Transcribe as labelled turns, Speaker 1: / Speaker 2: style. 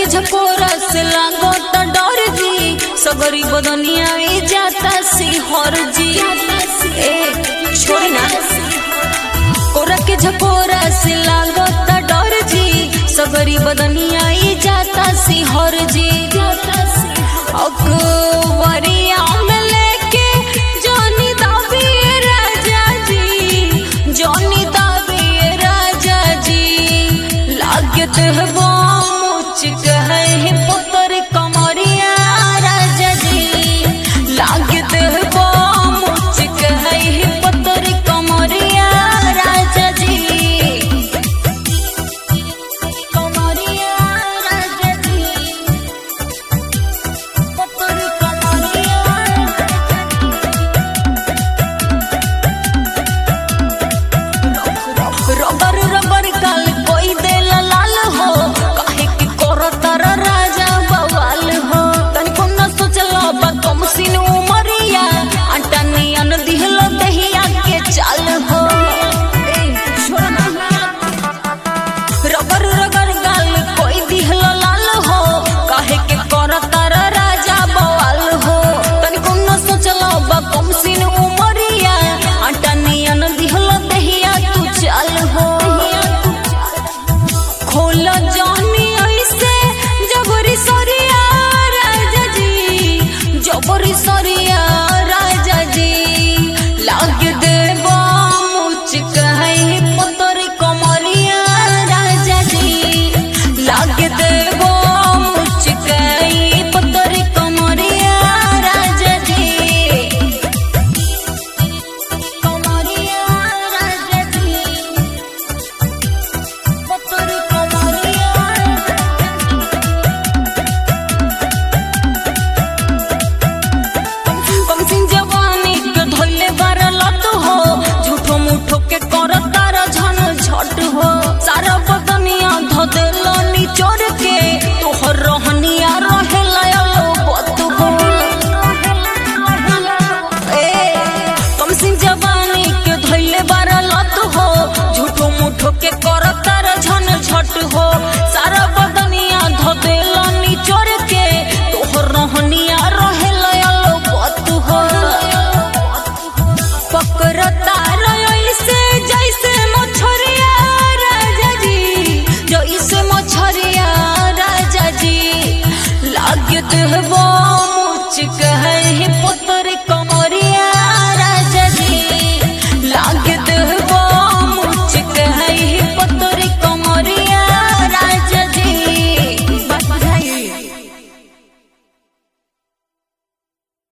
Speaker 1: झकोरा से लागो त डर जी सगरी बदनिया ई जाता सी हर जी ए छोड़ी ना कोरा के झकोरा से लागो त डर जी सगरी बदनिया ई जाता सी हर जी अकबरिया में लेके जोनी दाबी राजा जी जोनी दाबी राजा जी लागत है